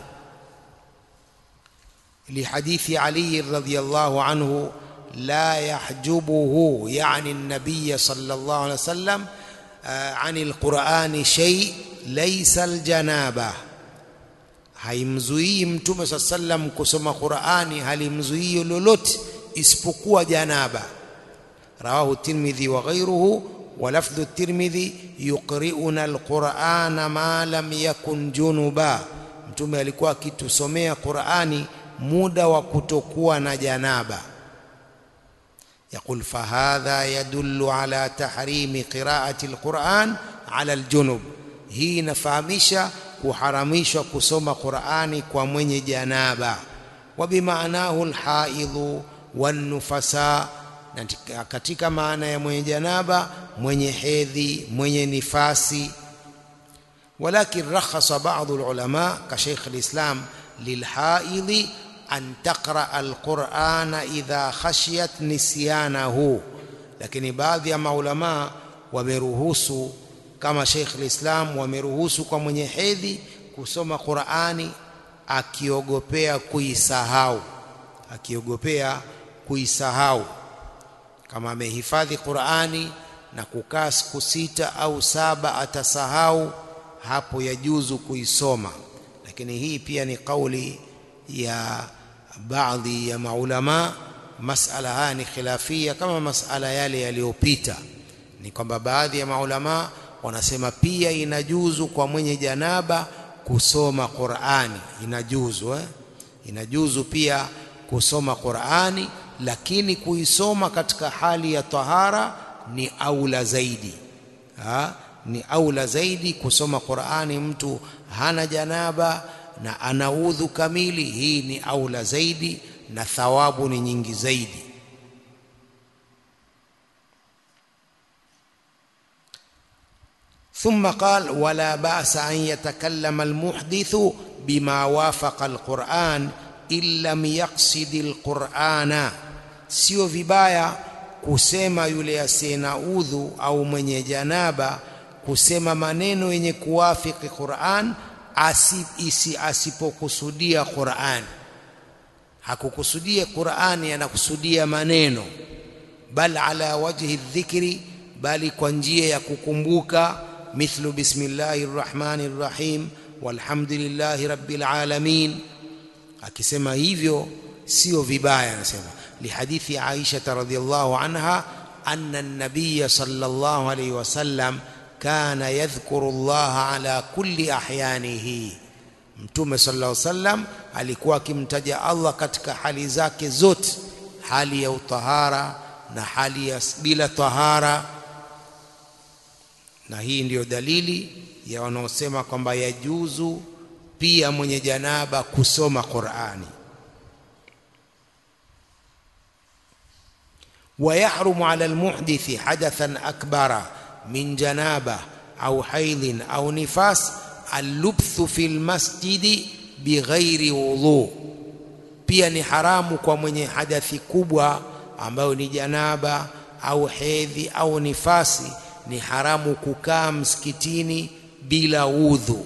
lihadithi Ali radhiyallahu anhu la yahjubuhu yani nabiya sallallahu alaihi wasallam ani alqurani shay laysa aljanaba, haimzuii mtume saa sallam kusoma Qurani, halimzuii lolote isipokuwa janaba. Rawahu Tirmidhi wa ghayruhu wa lafdhu Tirmidhi yuqri'una alqurana ma lam yakun junuba, mtume alikuwa akitusomea Qurani muda wa kutokuwa na janaba. Yaqul fahadha yadullu ala tahrimi qiraati alquran ala aljunub, hii inafahamisha kuharamishwa kusoma Qurani kwa mwenye janaba. Wa bimaanahu alhaidhu wannufasa, na katika maana ya mwenye janaba, mwenye hedhi, mwenye nifasi. Walakin rakhasa ba'dhu alulama ka Sheikh alislam lilhaidhi an taqra alqurana idha khashiyat nisyanahu, lakini baadhi ya maulamaa wameruhusu kama Sheikh al-Islam wameruhusu kwa mwenye hedhi kusoma Qurani akiogopea kuisahau, akiogopea kuisahau. Kama amehifadhi Qurani na kukaa siku sita au saba atasahau, hapo yajuzu kuisoma, lakini hii pia ni kauli ya baadhi ya maulama. Masala haya ni khilafia kama masala yale yaliyopita, ni kwamba baadhi ya maulama wanasema pia inajuzu kwa mwenye janaba kusoma Qur'ani, inajuzu eh? Inajuzu pia kusoma Qur'ani, lakini kuisoma katika hali ya tahara ni aula zaidi ha? Ni aula zaidi kusoma Qur'ani mtu hana janaba na ana udhu kamili, hii ni aula zaidi na thawabu ni nyingi zaidi. ثم قال ولا بأس أن يتكلم المحدث بما وافق القرآن إن لم يقصد القرآن sio vibaya kusema yule asiyena udhu au mwenye janaba kusema maneno yenye kuwafiki Qur'an isi asipokusudia Qur'an hakukusudia Qur'ani anakusudia maneno bal ala wajhi dhikri bali kwa njia ya kukumbuka mithlu bismillahir rahmanir rahim walhamdulillahi rabbil alamin akisema hivyo sio vibaya anasema lihadithi Aisha radhiyallahu anha anna an-nabiy sallallahu alayhi wasallam kana yadhkuru Allah ala kulli ahyanihi mtume sallallahu alayhi wasallam alikuwa akimtaja Allah katika hali zake zote hali ya utahara na hali ya bila tahara na hii ndiyo dalili ya wanaosema kwamba yajuzu pia mwenye janaba kusoma Qur'ani ويحرم على المحدث حدثا أكبر من جنابة أو حيض أو نفاس اللبث في المسجد بغير وضوء pia ni haramu kwa mwenye hadathi kubwa ambayo ni janaba au hedhi au nifasi ni haramu kukaa msikitini bila udhu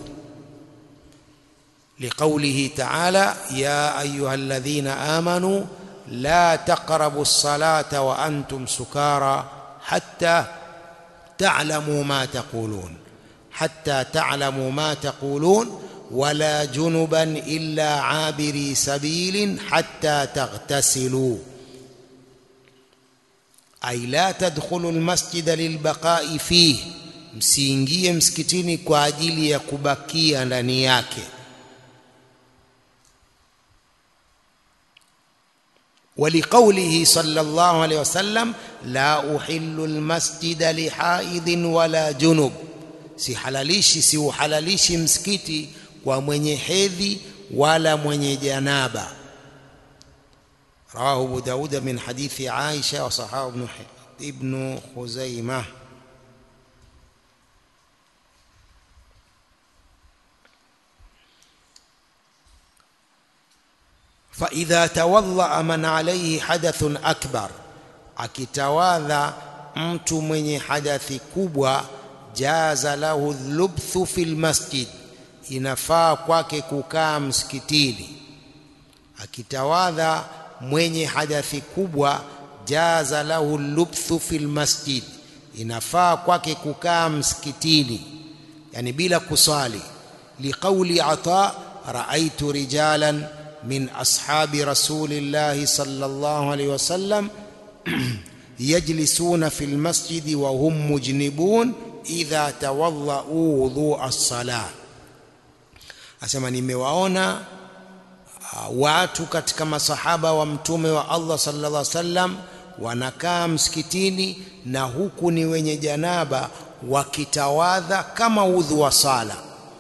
liqaulihi ta'ala ya ayyuhalladhina amanu la taqrabu as-salata wa antum sukara hatta ta'lamu ma taqulun hatta ta'lamu ma taqulun ولا جنبا إلا عابري سبيل حتى تغتسلوا أي لا تدخلوا المسجد للبقاء فيه msiingie msikitini kwa ajili ya kubakia ndani yake ولقوله صلى الله عليه وسلم لا أحل المسجد لحائض ولا جنب sihalalishi siuhalalishi msikiti kwa mwenye hedhi wala mwenye janaba رواه أبو داود من حديث عائشة وصححه ابن ابن خزيمة فإذا توضأ من عليه حدث أكبر akitawadha mtu mwenye hadathi kubwa jaza lahu lubthu fil masjid inafaa kwake kukaa msikitini akitawadha mwenye hadathi kubwa jaza lahu lubthu fil masjid inafaa kwake kukaa msikitini yani bila kusali liqauli ata raaitu rijalan min ashabi rasulillahi sallallahu alaihi wasallam yajlisuna fil masjidi wa hum mujnibun idha tawadhau wudhu as-salah asema nimewaona uh, watu katika masahaba wa mtume wa Allah sallallahu alaihi wasallam wanakaa msikitini na huku ni wenye janaba wakitawadha kama udhu wa sala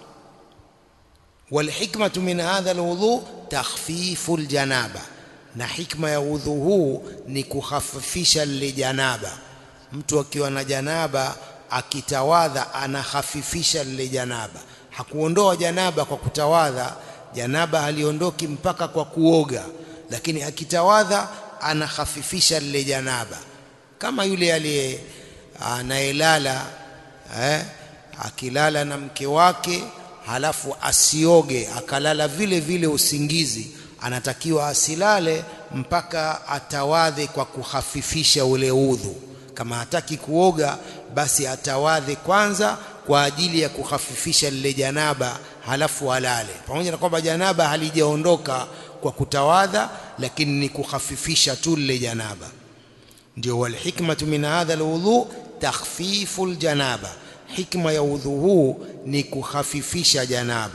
والحكمة من هذا الوضوء تخفيف الجنابة na hikma ya udhu huu ni kukhafifisha lile janaba mtu akiwa na janaba akitawadha anahafifisha lile janaba hakuondoa janaba kwa kutawadha janaba haliondoki mpaka kwa kuoga lakini akitawadha anahafifisha lile janaba kama yule aliye anayelala eh, akilala na mke wake halafu asioge akalala vile vile usingizi anatakiwa asilale mpaka atawadhe kwa kuhafifisha ule udhu kama hataki kuoga basi atawadhe kwanza kwa ajili ya kuhafifisha lile janaba halafu alale pamoja na kwamba janaba halijaondoka kwa kutawadha lakini ni kuhafifisha tu lile janaba ndio wal hikmatu min hadha alwudhu takhfifu aljanaba hikma ya udhu huu ni kuhafifisha janaba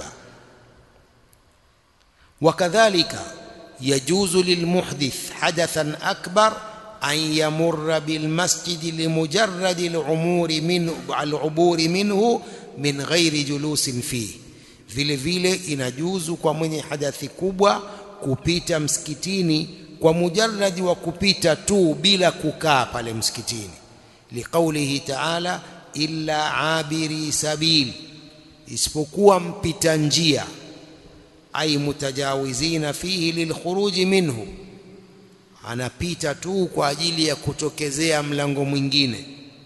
وكذلك يجوز للمحدث حدثا أكبر أن يمر بالمسجد لمجرد العمور منه العبور منه من غير جلوس فيه vile vile inajuzu kwa mwenye hadathi kubwa kupita msikitini kwa mujarradi wa kupita tu bila kukaa pale msikitini liqaulihi ta'ala illa abiri sabil isipokuwa mpita njia ay mutajawizina fihi lilkhuruji minhu anapita tu kwa ajili ya kutokezea mlango mwingine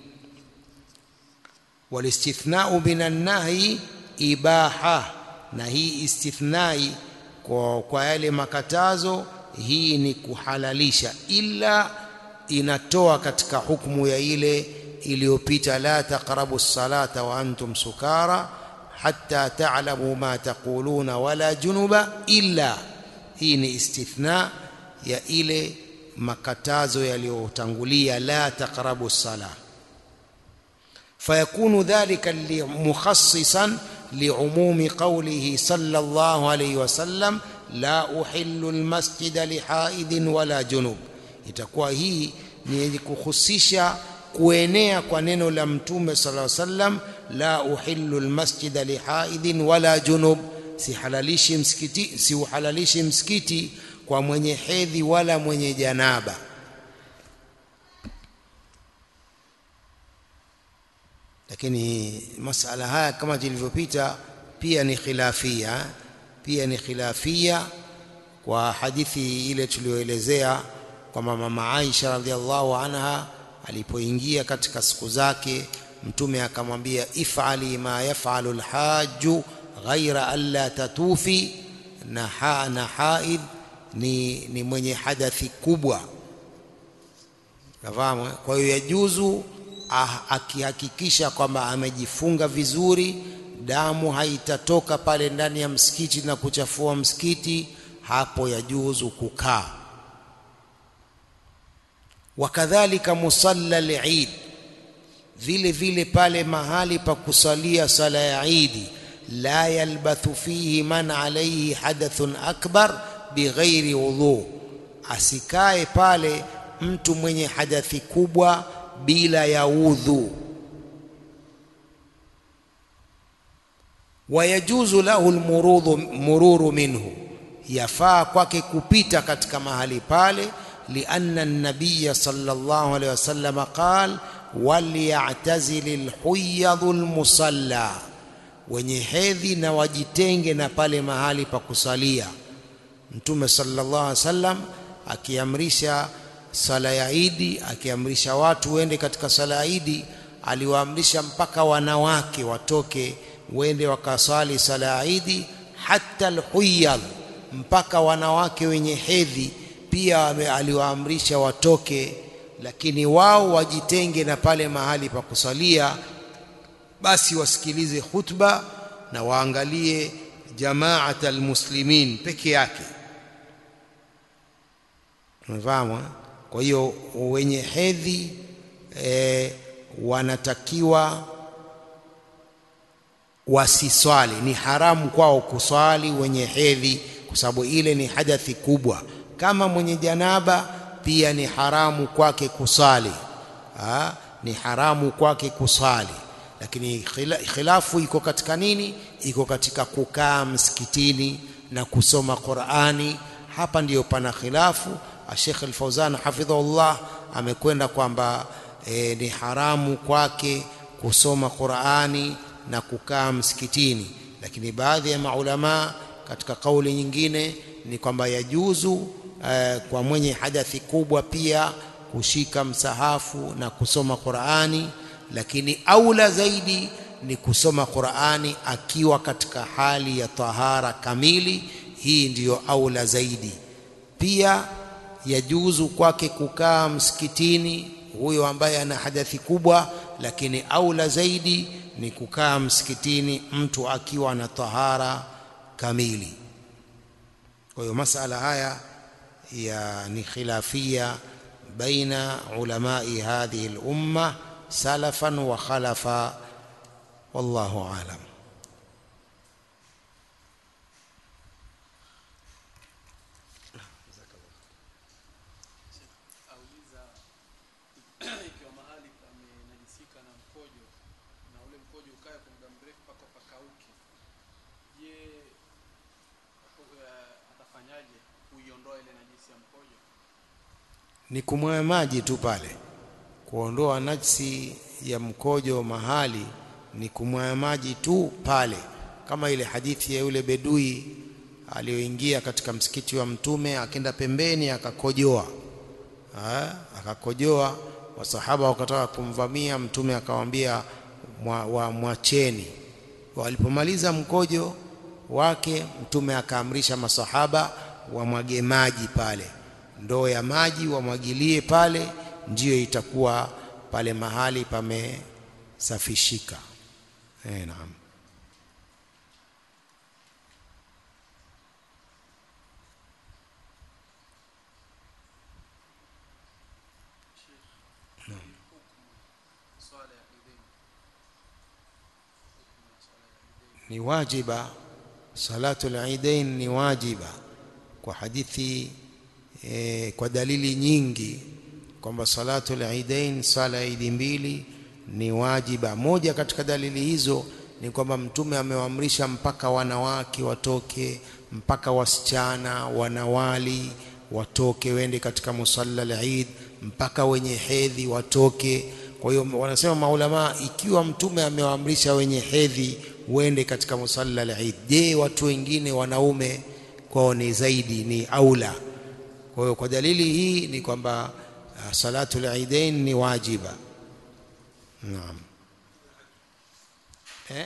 walistithnau minan nahyi ibaha na hii istithnai kwa, kwa yale makatazo hii ni kuhalalisha ila inatoa katika hukumu ya ile iliyopita la taqrabu salata wa antum sukara hatta ta'lamu ma taquluna wala junuba illa hii ni istithna ya ile makatazo yaliyotangulia la taqrabu sala fayakunu dhalika mukhassisan liumumi qawlihi sallallahu alayhi wasallam la uhillu almasjida lihaidin wala junub itakuwa hii ni yenye kuhusisha kuenea kwa neno la mtume sallallahu alayhi wasallam la uhillu almasjida lihaidin wala junub sihalalishi msikiti siuhalalishi msikiti kwa mwenye hedhi wala mwenye janaba lakini masala haya kama zilivyopita pia ni khilafia pia ni khilafia kwa hadithi ile tuliyoelezea kwamba mama Aisha radhiallahu anha alipoingia katika siku zake mtume akamwambia ifali ma yafalu alhaju ghaira alla tatufi na ha na haid ni, ni mwenye hadathi kubwa nafahamu kwa hiyo yajuzu ah, akihakikisha kwamba amejifunga vizuri damu haitatoka pale ndani ya msikiti na kuchafua msikiti hapo yajuzu kukaa wakadhalika musalla al-Eid vile vile pale mahali pa kusalia sala ya Eid la yalbathu fihi man alayhi hadathun akbar bighairi wudhu asikae pale mtu mwenye hadathi kubwa bila ya udhu wayajuzu lahu almurudhu mururu minhu yafaa kwake kupita katika mahali pale lianna an-nabiy sallallahu alayhi wasallam qala waliya'tazil alhuyyadhu almusalla wenye hedhi na wajitenge na pale mahali pa kusalia mtume sallallahu alaihi wasallam akiamrisha sala ya Idi akiamrisha watu wende katika sala ya Idi aliwaamrisha mpaka wanawake watoke wende wakasali sala ya Idi hata alhuyyad mpaka wanawake wenye hedhi pia aliwaamrisha watoke lakini wao wajitenge na pale mahali pa kusalia basi wasikilize khutba na waangalie jamaat almuslimin peke yake unafahamu kwa hiyo wenye hedhi e, wanatakiwa wasiswali ni haramu kwao kuswali wenye hedhi kwa sababu ile ni hadathi kubwa kama mwenye janaba pia ni haramu kwake kusali ha? ni haramu kwake kusali lakini khilafu iko katika nini iko katika kukaa msikitini na kusoma Qur'ani hapa ndiyo pana khilafu Sheikh Al-Fauzan hafidhahullah amekwenda kwamba e, ni haramu kwake kusoma Qur'ani na kukaa msikitini lakini baadhi ya maulama katika kauli nyingine ni kwamba yajuzu e, kwa mwenye hadathi kubwa pia kushika msahafu na kusoma Qur'ani lakini aula zaidi ni kusoma Qur'ani akiwa katika hali ya tahara kamili hii ndiyo aula zaidi pia yajuzu kwake kukaa msikitini huyo ambaye ana hadathi kubwa lakini aula zaidi ni kukaa msikitini mtu akiwa na tahara kamili kwa hiyo masala haya ya ni khilafia baina ulamai hadhihi al-umma salafan wa khalafa wallahu alam ikiwa mahali pamenajisika na mkojo na ule mkojo ukae kwa muda mrefu mpaka pakauke je uh, atafanyaje kuiondoa ile najisi ya mkojo ni kumwaga maji tu pale kuondoa najsi ya mkojo mahali ni kumwaya maji tu pale, kama ile hadithi ya yule bedui aliyoingia katika msikiti wa Mtume akenda pembeni akakojoa, ha? akakojoa. Wasahaba wakataka kumvamia Mtume, akawaambia mwa, mwacheni. Walipomaliza mkojo wake, Mtume akaamrisha masahaba wamwage maji pale, ndoo ya maji wamwagilie pale, ndiyo itakuwa pale mahali pamesafishika. Eh, naam. swala ya idhini ni wajiba salatu al-idain ni wajiba kwa hadithi e, kwa dalili nyingi kwamba salatu al-idain sala ya idi mbili ni wajiba moja katika dalili hizo ni kwamba mtume amewaamrisha mpaka wanawake watoke mpaka wasichana wanawali watoke wende katika musalla al-eid mpaka wenye hedhi watoke kwa hiyo wanasema maulama ikiwa mtume amewaamrisha wenye hedhi uende katika musalla al-Eid. Je, watu wengine wanaume kwao ni zaidi ni aula. Kwa hiyo kwa dalili hii ni kwamba uh, salatu al-Eidain ni wajiba. Naam. Eh?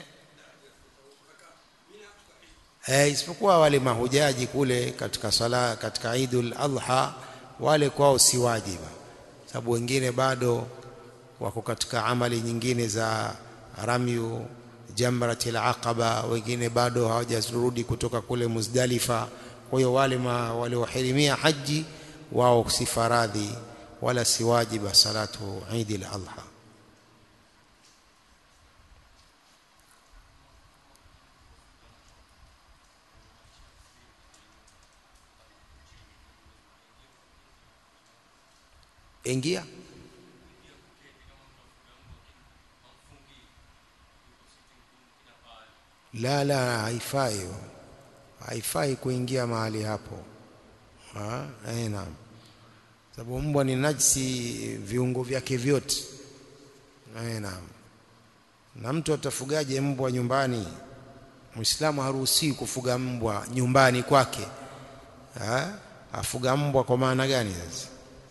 Eh, isipokuwa wale mahujaji kule katika sala katika Eidul Adha wale kwao si wajiba, sababu wengine bado wako katika amali nyingine za ramyu jamratil aqaba, wengine bado hawajarudi kutoka kule Muzdalifa. Kwa hiyo wale waliohirimia haji wao si faradhi wala si wajiba salatu Eidil Adha. Ingia la la, haifai haifai kuingia mahali hapo. Ha? Eh, naam, sababu mbwa ni najisi viungo vyake vyote. Eh, naam, na mtu atafugaje mbwa nyumbani? Muislamu haruhusiwi kufuga mbwa nyumbani kwake. Ha? Afuga mbwa kwa maana gani sasa?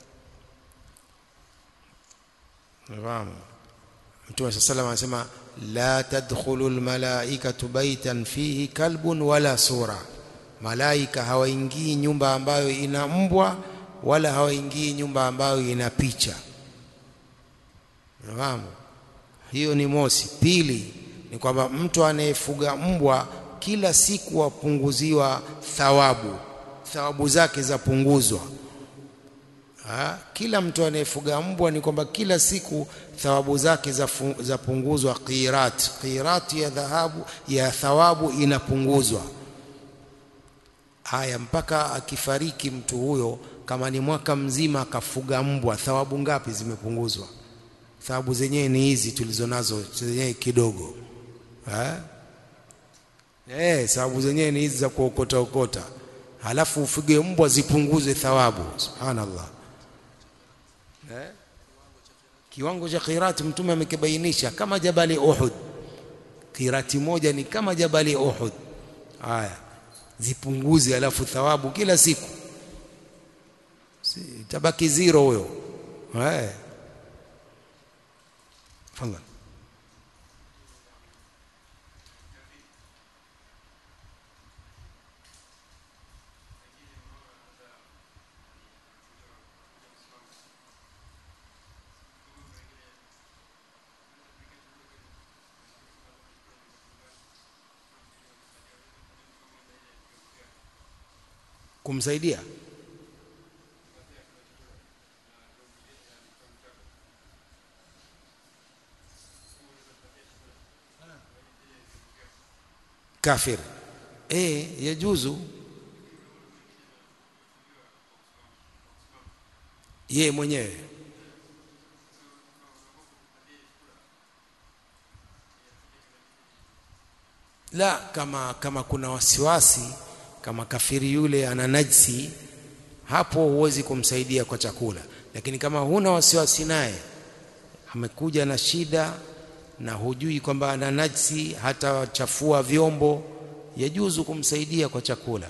Nafahamu Mtume saa salam anasema la tadkhulu almalaikatu baitan fihi kalbun wala sura, malaika hawaingii nyumba ambayo ina mbwa wala hawaingii nyumba ambayo ina picha. Nafahamu hiyo ni mosi. Pili ni kwamba mtu anayefuga mbwa kila siku wapunguziwa thawabu, thawabu zake zapunguzwa. Ha? Kila mtu anayefuga mbwa ni kwamba kila siku thawabu zake zapunguzwa, qirat qirat ya dhahabu ya thawabu inapunguzwa. Haya, mpaka akifariki mtu huyo, kama ni mwaka mzima akafuga mbwa, thawabu ngapi zimepunguzwa? Thawabu zenyewe ni hizi tulizonazo zenyewe kidogo. Eh, thawabu zenyewe ni hizi za kuokota okota, halafu ufuge mbwa zipunguze thawabu. Subhanallah. Eh? Kiwango cha qirati mtume amekibainisha kama jabali Uhud. Qirati moja ni kama jabali Uhud. Haya, zipunguze, alafu thawabu kila siku si, tabaki zero huyo. Eh, fadhali kumsaidia kafir eh, yajuzu yeye mwenyewe la kama kama kuna wasiwasi kama kafiri yule ana najsi, hapo huwezi kumsaidia kwa chakula. Lakini kama huna wasiwasi naye, amekuja na shida na hujui kwamba ana najsi hata chafua vyombo yajuzu kumsaidia kwa chakula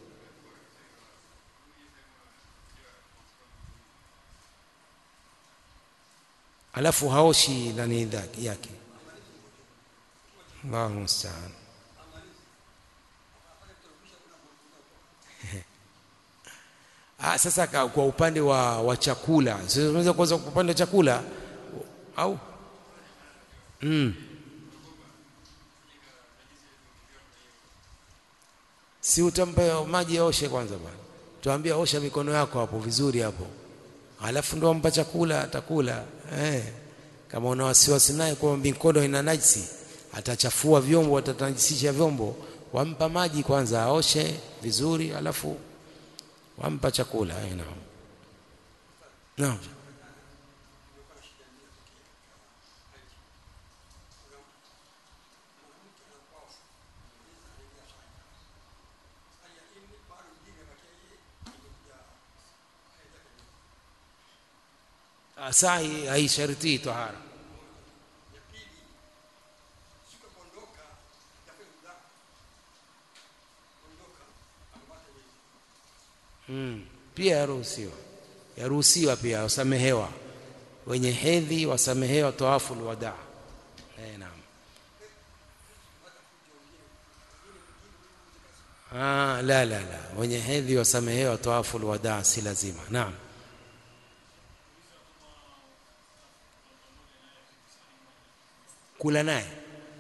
alafu haoshi nani dha- yake Allahu musta'an Ah, sasa ka- kwa upande wa, wa chakula sasa unaweza kwanza kwa upande wa chakula au mm. si utampa maji aoshe kwanza bwana tuambia osha mikono yako hapo vizuri hapo alafu ndo ampa chakula atakula eh. kama una wasiwasi naye kwa mikono ina najisi atachafua vyombo atatajisisha vyombo wampa maji kwanza aoshe vizuri alafu wampa chakula eh, naam naam Ah, saa hii haishartii tahara mm. pia yaruhusiwa yaruhusiwa pia wasamehewa wenye hedhi wasamehewa tawafu alwadaa eh, naam Ah, la la la wenye hedhi wasamehewa tawafu alwadaa si lazima naam kula naye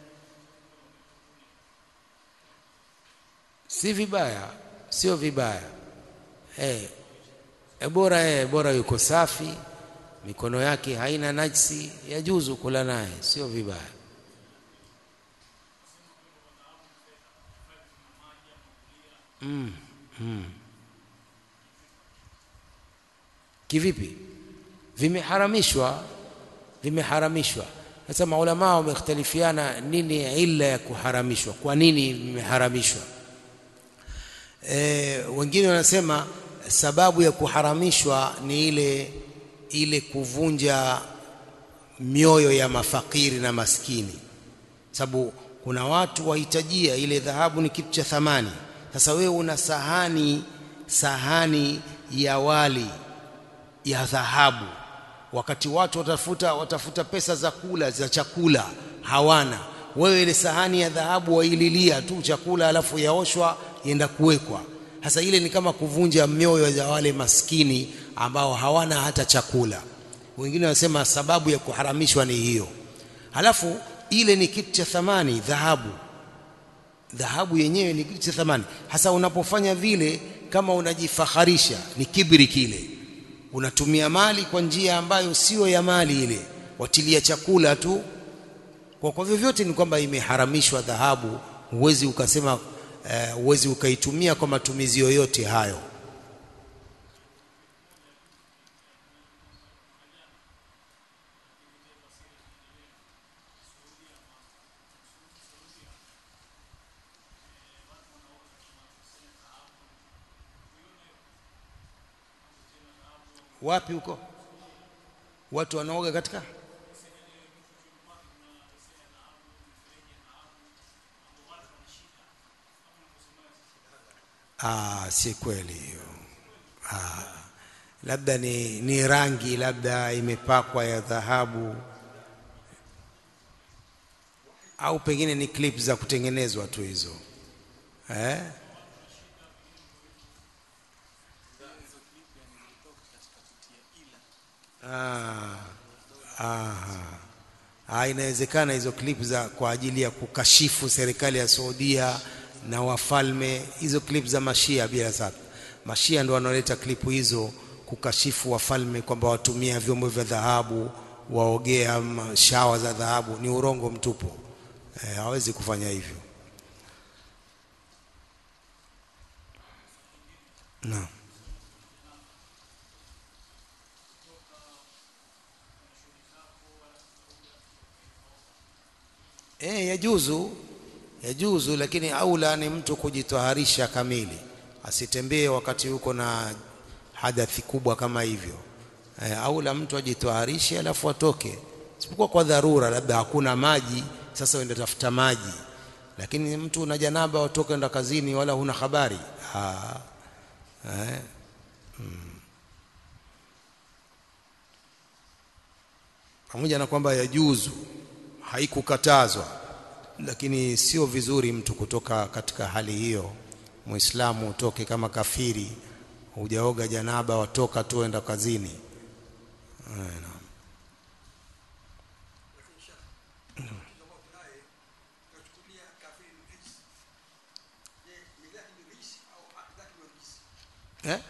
si vibaya sio vibaya eh e bora eh bora yuko safi mikono yake haina najisi yajuzu kula naye sio vibaya mm, mm. kivipi vimeharamishwa vimeharamishwa sasa maulama wamekhtalifiana nini illa ya kuharamishwa kwa nini vimeharamishwa e, wengine wanasema sababu ya kuharamishwa ni ile ile kuvunja mioyo ya mafakiri na maskini sababu kuna watu wahitajia ile dhahabu ni kitu cha thamani sasa wewe una sahani sahani ya wali ya dhahabu wakati watu watafuta watafuta pesa za kula za chakula hawana wewe ile sahani ya dhahabu waililia tu chakula alafu yaoshwa yenda kuwekwa sasa ile ni kama kuvunja mioyo ya wale maskini ambao hawana hata chakula wengine wanasema sababu ya kuharamishwa ni hiyo halafu ile ni kitu cha thamani dhahabu dhahabu yenyewe ni kitu cha thamani hasa unapofanya vile kama unajifaharisha ni kibri kile unatumia mali kwa njia ambayo sio ya mali ile watilia chakula tu kwa kwa vyovyote ni kwamba imeharamishwa dhahabu huwezi ukasema eh, huwezi ukaitumia kwa matumizi yoyote hayo wapi huko watu wanaoga katika ah si kweli hiyo ah labda ni ni rangi labda imepakwa ya dhahabu au pengine ni clip za kutengenezwa tu hizo eh Ah, aha. Ah, inawezekana hizo clip za kwa ajili ya kukashifu serikali ya Saudia na wafalme, hizo clip za mashia bila shaka. Mashia ndio wanaoleta klipu hizo kukashifu wafalme kwamba watumia vyombo vya dhahabu, waogea ma- shawa za dhahabu. Ni urongo mtupu, eh, hawezi kufanya hivyo. Naam. Eh, yajuzu yajuzu, lakini aula ni mtu kujitaharisha kamili, asitembee wakati yuko na hadathi kubwa kama hivyo. Eh, aula mtu ajitaharishe alafu atoke isipokuwa kwa dharura, labda hakuna maji, sasa uende tafuta maji. Lakini mtu una janaba, watoka enda kazini, wala huna habari ah, eh, pamoja na kwamba yajuzu, haikukatazwa, lakini sio vizuri mtu kutoka katika hali hiyo. Muislamu utoke kama kafiri, hujaoga janaba, watoka tu enda kazini. Eh, naam. Eh?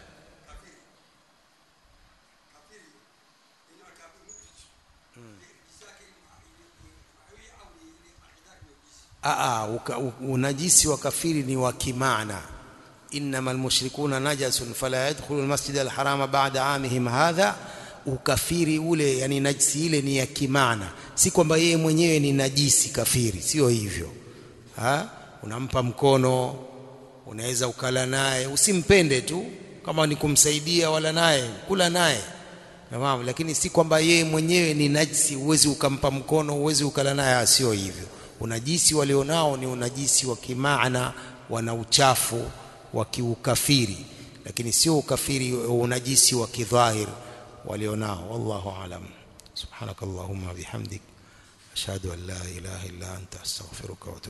Aa, uka, u- unajisi wa kafiri ni wa kimaana innamal mushrikuna najasun fala yadkhulu almasjid alharama ba'da amihim hadha ukafiri ule yani najisi ile ni ya kimaana si kwamba yeye mwenyewe ni najisi kafiri sio hivyo ha? unampa mkono unaweza ukala naye usimpende tu kama ni kumsaidia wala naye kula naye Tamam, lakini si kwamba yeye mwenyewe ni najisi, uwezi ukampa mkono, uwezi ukala naye, sio hivyo. Unajisi walionao ni unajisi wa kimaana, wana uchafu wa kiukafiri, lakini sio ukafiri unajisi wa kidhahir walionao. Wallahu alam. Subhanakallahumma bihamdik ashhadu an la ilaha illa anta astaghfiruka wa atubu